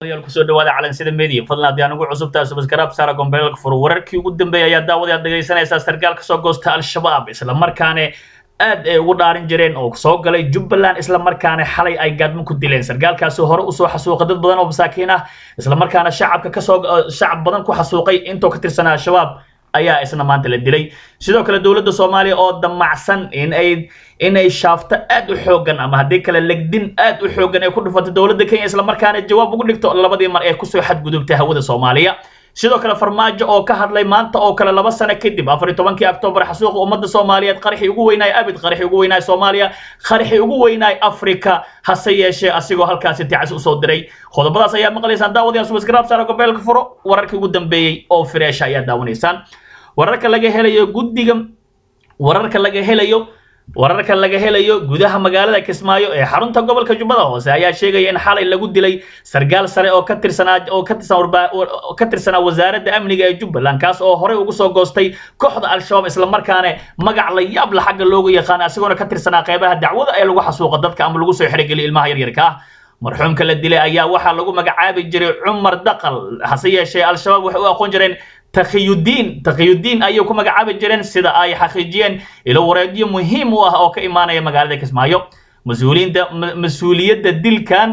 kusoo dhawaada calansida media fadlan haddii aan ugu cusubtahay subscribe saara gombeelka furo wararkii ugu dambeeyay ayaa daawadayaad dhegaysanaysaa sarkaal ka soo goosta al-shabaab isla markaana aad ay ugu dhaarin jireen oo soo galay jubbaland isla markaana xalay ay gaadmo ku dileen sarkaalkaasi hore usoo xasuuqay dad badan oo masaakiin ah isla markaana shacabka kasoo shacab badan ku xasuuqay intoo ka tirsanaa al-shabaab ayaa isna maanta la dilay sidoo kale dowladda soomaaliya oo damacsan in ay inay shaafto aad u xoogan ama haddii kale legdin aad u xoogan ay ku dhufatay dowladda kenya isla markaana jawaab ugu dhigto labadii mar ee kusoo xadgudubtay hawada soomaaliya sidoo kale farmaajo oo ka hadlay maanta oo kale laba sano kadib afar iyo tobankii oktoobar xasuuqa ummadda soomaaliyeed qaraxii ugu weynaay abid qaraxii ugu weynaay soomaaliya qaraxii ugu weynaay afrika hase yeeshee asigoo halkaasi ticas usoo diray qodobadaas ayaa maqlaysaan daawadayaan subscribe saara gobeelka furo wararkii ugu dambeeyey oo fireesha ayaa daawanaysaan wararka laga helayo guddiga wararka laga helayo wararka laga helayo gudaha magaalada kismaayo ee xarunta gobolka jubbada hoose ayaa sheegaya in xalay lagu dilay sargaal sare oo ka tirsanaa oo ka tirsan ka tirsanaa wasaaradda amniga ee jubbaland kaas oo horey ugu soo goostay kooxda al-shabaab isla markaana magac la yaab la xagga loogu yaqaan asigoona ka tirsanaa qeybaha dacwada ee lagu xasuuqa dadka ama lagu soo xerogeliya ilmaha yaryarka ah marxuumka la dilay ayaa waxaa lagu magacaabi jiray cumar daqal hase yeeshee al-shabaab waxay u aqoon jireen takhiyudiin takhiyudiin ayay ku magacaabi jireen sida ay xaqiijiyeen ilo wareedyo muhiim u ah oo ka imaanaya magaalada kismaayo mas-uuliyiinta mas-uuliyadda dilkan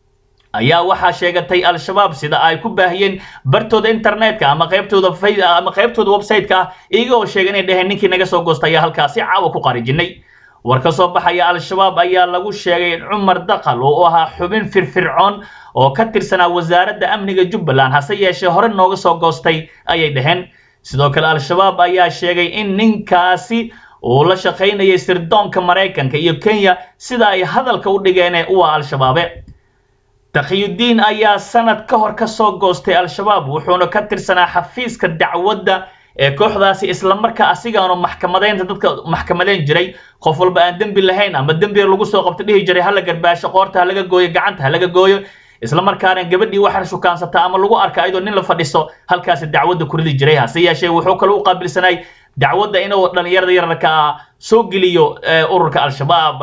ayaa waxaa sheegatay al-shabaab sida ay ku baahiyeen bartooda internetka ama qaybtooda ama qaybtooda website-ka ah iyaga oo sheegay inay dheheen ninkii naga soo goostay ayaa halkaasi caawa ku qarijinay war ka soo baxaya al-shabaab ayaa lagu sheegay in cumar daqal oo ahaa xubin firfircoon oo ka tirsanaa wasaaradda amniga jubbaland hase yeeshee hore nooga soo goostay ayay dhaheen sidoo kale al-shabaab ayaa sheegay in ninkaasi uu la shaqaynayay sirdoonka maraykanka iyo kenya sida ay hadalka u dhigeen uwa al-shabaabe takhiyudiin ayaa sanad ka hor ka soo goostay al-shabaab wuxuuna ka tirsanaa xafiiska dacwadda ee kooxdaasi islamarkaa asigaanu maxkamadeynta dadka maxkamadeyn jiray qof walba aan dembi lahayn ama dembiga lagu soo qabto dhihi jiray hala garbaasho qoorta ha laga gooyo gacanta ha laga gooyo isla markaana gabadhii waxaa shukaansata ama lagu arka ayadoo nin la fadhiso halkaasi dacwadda ku ridi jiray hase yeeshee wuxuu kale u qaabilsanay dacwadda inuu dhallinyarada yararka ah soo geliyo ururka al-shabaab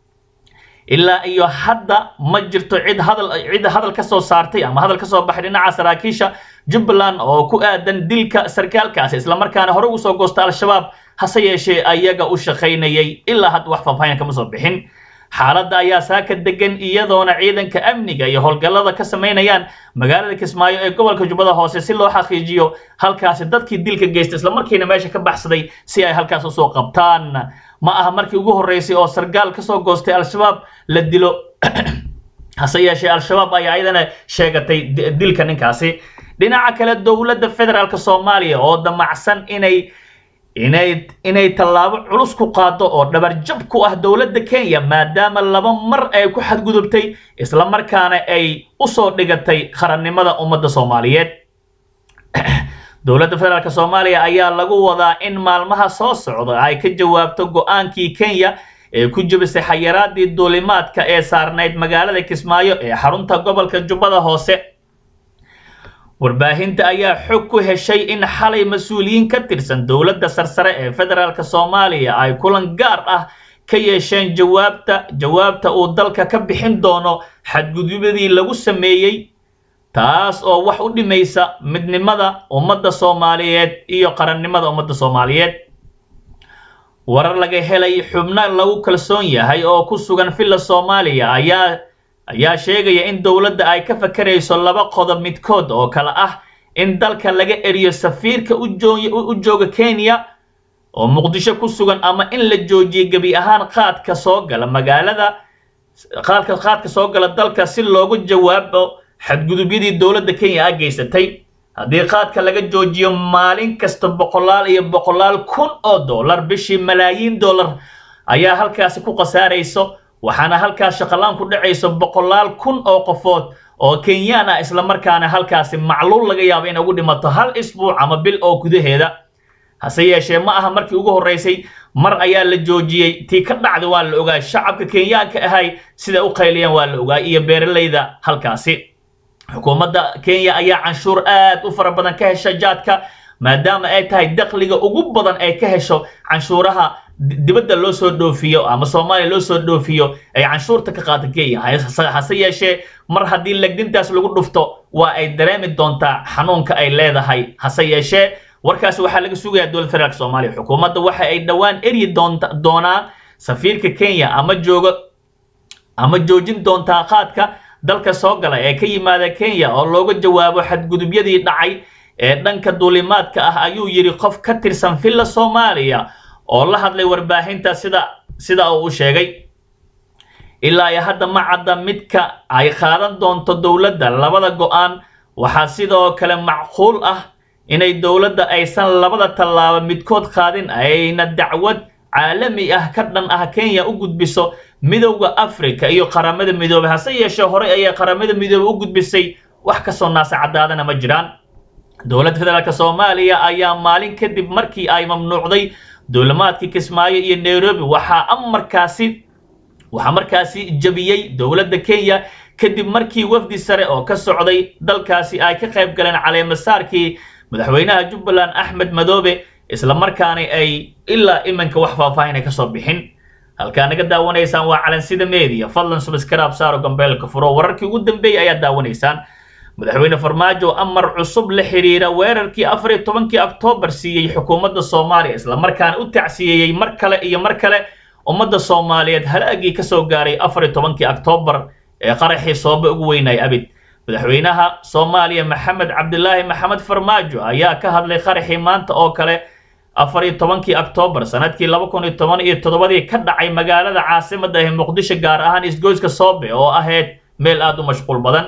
ilaa iyo hadda ma jirto cid hadal cid hadal ka soo saartay ama hadal ka soo baxay dhinaca saraakiisha jubbaland oo ku aadan dilka sarkaalkaasi isla markaana hore ugu soo goosta al-shabaab hase yeeshee ayaga u shaqaynayay ilaa hadda wax faahfaahin kama soo bixin xaaladda ayaa saaka degan iyadoona ciidanka amniga iyo howlgallada ka samaynayaan magaalada kismaayo ee gobolka jubbada hoose si loo xaqiijiyo halkaasi dadkii dilka geystay islamarkiina meesha ka baxsaday si ay halkaas usoo qabtaan ma aha markii ugu horreysay oo sargaal ka soo goostay al-shabaab la dilo hase yeeshee al-shabaab ayaa ayadana sheegatay dilka ninkaasi dhinaca kale dowladda federaalk soomaaliya oo damacsan inay inay inay tallaabo culus ku qaado oo dhabarjab ku ah dowladda kenya maadaama laba mar ay ku xadgudubtay isla markaana ay usoo dhigatay qarannimada ummadda soomaaliyeed dowladda federaalk soomaaliya ayaa lagu wadaa in maalmaha soo socda ay ka jawaabto go-aankii kenya ee ku jebisay xayiraadii duulimaadka ee saarnayd magaalada kismaayo ee xarunta gobolka jubbada hoose warbaahinta ayaa xog ku heshay in xalay mas-uuliyiin ka tirsan dowladda sarsare ee federaalk soomaaliya ay kulan gaar ah ka yeesheen jawaabta jawaabta uu dalka ka bixin doono xadgudubyadii lagu sameeyey taas oo wax u dhimaysa midnimada ummadda soomaaliyeed iyo qarannimada ummadda soomaaliyeed warar laga helay xubno lagu kalsoon yahay oo ku sugan villa soomaaliya ayaa ayaa sheegaya in dowladda ay ka fakarayso laba qodob midkood oo kale ah in dalka laga eriyo safiirka u jooga kenya oo muqdisho ku sugan ama in la joojiyo gebi ahaan qaadka soo gala magaalada qaadka qaadka soo gala dalka si loogu jawaabo xadgudubyadii dowladda kenya a geysatay haddii qaadka laga joojiyo maalin kasta boqolaal iyo boqolaal kun oo dollar bishii malaayiin dollar ayaa halkaasi ku khasaarayso waxaana halkaas shaqalaan ku dhacayso boqolaal kun oo qofood oo kenyaan ah isla markaana halkaasi macluul laga yaabo in ugu dhimato hal isbuuc ama bil oo gudaheeda hase yeeshee ma aha markii ugu horreysay mar ayaa la joojiyey tii ka dhacda waa la ogaa shacabka kenyaanka ahay sida u qayliyaan waa la ogaa iyo beeralayda halkaasi xukuumadda kenya ayaa canshuur aad u fara badan ka hesha jaadka maadaama ay tahay dakhliga ugu badan ay ka hesho canshuuraha dibadda loo soo dhoofiyo ama soomaaliya loo soo dhoofiyo ay canshuurta ka qaata kenya hase yeeshee mar haddii legdintaas lagu dhufto waa ay dareemi doontaa xanuunka ay leedahay hase yeeshee warkaasi waxaa laga sugayaa dowladda federaalk soomaaliya xukuumadda waxa ay dhowaan eryi doonta doonaa safiirka kenya ama joogo ama joojin doontaa qaadka dalka soo gala ee ka yimaada kenya oo looga jawaabo xadgudubyadii dhacay ee dhanka duulimaadka ah ayuu yidhi qof ka tirsan villa soomaaliya oo la hadlay warbaahinta sida sida uu u sheegay ilaa iyo hadda ma cadda midka ay qaadan doonto dowladda labada go-aan waxaa sidoo kale macquul ah inay dowladda aysan labada tallaabo midkood qaadin ayna dacwad caalami ah ka dhan ah kenya u gudbiso midowda africa iyo qaramada midoobay hase yeeshee horey ayay qaramada midoobay u gudbisay wax kasoo naasa caddaadana ma jiraan dowladda federaalk soomaaliya ayaa maalin kadib markii ay mamnuucday duulimaadkii kismaayo iyo nairobi waxaa amarkaasi waxaa markaasi jabiyey dowladda kenya kadib markii wafdi sare oo ka socday dalkaasi ay ka qayb galeen caleemasaarkii madaxweynaha jubbaland axmed madoobe isla markaana ay ilaa iminka wax faahfaahin ay kasoo bixin halkaa naga daawanaysaan waa calansida media fadlan subscribe saaro gambeelka furo wararkii ugu dambeeyay ayaad daawanaysaan madaxweyne farmaajo amar cusub la xiriira weerarkii afar iyo tobankii oktoobar siiyey xukuumadda soomaaliya isla markaana u tacsiyeeyey mar kale iyo mar kale ummadda soomaaliyeed halaagii kasoo gaaray afar iyo tobankii oktoobar ee qaraxii sooba ugu weynay abid madaxweynaha soomaaliya maxamed cabdilaahi maxamed farmaajo ayaa ka hadlay qaraxii maanta oo kale afar iyo tobankii oktoobar sanadkii laba kun iyo toban iyo toddobadii ka dhacay magaalada caasimadda ee muqdisho gaar ahaan isgoyska soobe oo ahayd meel aada u mashquul badan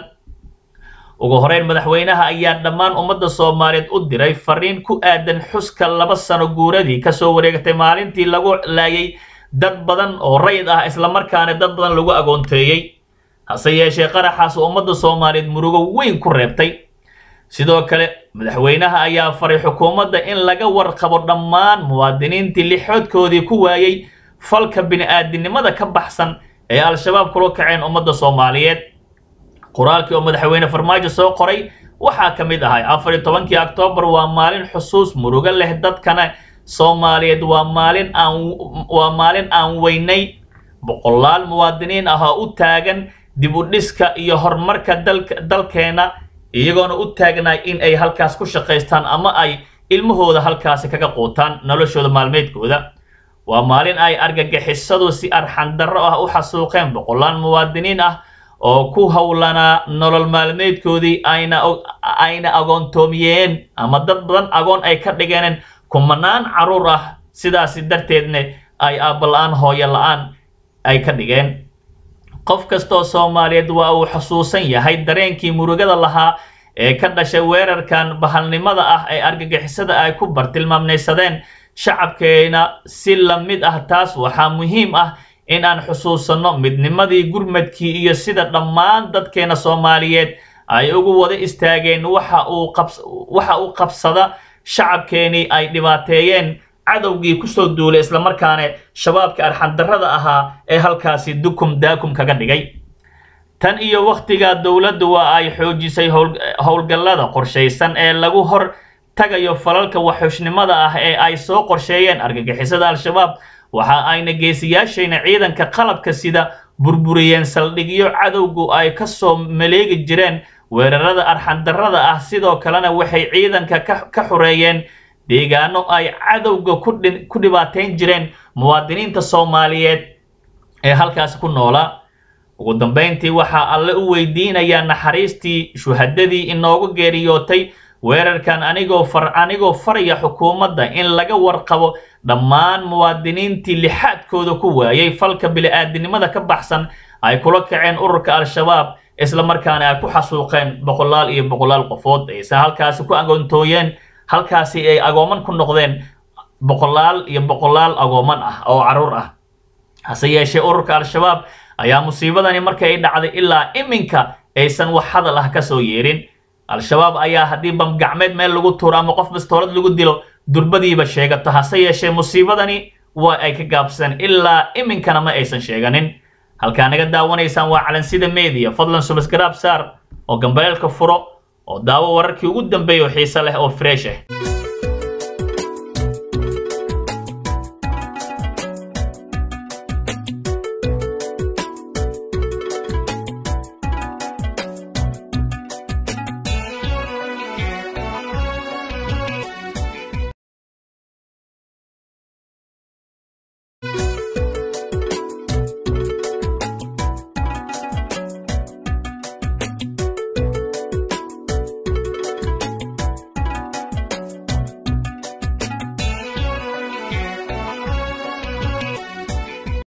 ugu horeyn madaxweynaha ayaa dhammaan ummadda soomaaliyeed u diray fariin ku aadan xuska laba sano guuradii kasoo wareegtay maalintii lagu laayay dad badan oo rayid ah islamarkaana dad badan lagu agoonteeyey hase yeeshee qaraxaas ummadda soomaaliyeed murugo weyn ku reebtay sidoo kale madaxweynaha ayaa faray xukuumadda in laga warqabo dhammaan muwaadiniintii lixoodkoodii ku waayey falka bini-aadinimada ka baxsan ee al-shabaab kula kaceen ummadda soomaaliyeed qoraalkii oo madaxweyne farmaajo soo qoray waxaa ka mid ahay afar iyo tobankii oktoobar waa maalin xusuus murugo leh dadkana soomaaliyeed waa maalin aan waa maalin aan weynay boqolaal muwaadiniin ah oo u taagan dib u dhiska iyo horumarka dalka dalkeena iyagoona u taagnaay in ay halkaas ku shaqaystaan ama ay ilmahooda halkaasi kaga quutaan noloshooda maalmeedkooda waa maalin ay argagixisadu si arxandarro ah u xasuuqeen boqolaal muwaadiniin ah oo ku howlanaa nolol maalmeedkoodii ayna ayna agoontoomiyeen ama dad badan agoon ay ka dhigeen kumanaan carruur ah sidaasi darteedna ay aabala-aan hooyo la-aan ay ka dhigeen qof kastoo soomaaliyeed waa uu xusuusan yahay dareenkii murugada lahaa ee ka dhashay weerarkan bahalnimada ah ee argagixisada ay ku bartilmaamnaysadeen shacabkeena si la mid ah taas waxaa muhiim ah in aan xusuusanno midnimadii gurmadkii iyo sida dhammaan dadkeena soomaaliyeed ay ugu wada istaageen waxa uu qabs waxa uu qabsada shacabkeenii ay dhibaateeyeen cadowgii kusoo duulay islamarkaana shabaabka arxandarrada ahaa ee halkaasi dukum daakum kaga dhigay tan iyo wakhtigaa dowladdu waa ay xoojisay howlgallada qorshaysan ee lagu hor tagayo falalka waxxushnimada ah ee ay soo qorsheeyeen argagixisada al-shabaab waxa ayna geesiyaashayna ciidanka qalabka sida burburiyeen saldhigyo cadowgu ay ka soo maleegi jireen weerarada arxandarrada ah sidoo kalena waxay ciidanka ka xureeyeen deegaano ay cadowga ku dhibaateyn jireen muwaadiniinta soomaaliyeed ee halkaasi ku noolaa ugu dambayntii waxaa alle u weydiinayaa naxariistii shuhadadii inoogu geeriyootay weerarkan anigoo far anigoo faraya xukuumadda in laga warqabo dhammaan muwaadiniintii lixaadkooda ku waayay falka bili-aadinimada ka baxsan ay kula kaceen ururka al-shabaab isla markaana ay ku xasuuqeen boqolaal iyo boqolaal qofood aysan halkaasi ku agoontooyeen halkaasi ay agooman ku noqdeen boqolaal iyo boqolaal agooman ah oo carruur ah hase yeeshee ururka al-shabaab ayaa musiibadani markay ay dhacday ilaa iminka aysan wax hadal ah kasoo yeerin al-shabaab ayaa haddii bamgacmeed meel lagu tuuro ama qof bastoolad lagu dilo durbadiiba sheegato hase yeeshee musiibadani waa ay ka gaabsadeen ilaa iminkana ma aysan sheeganin halkaa naga daawanaysaan waa calansida media fadlan subscribe saar oo gambaleelka furo oo daawo wararkii ugu dambeeya oo xiise leh oo fresh ah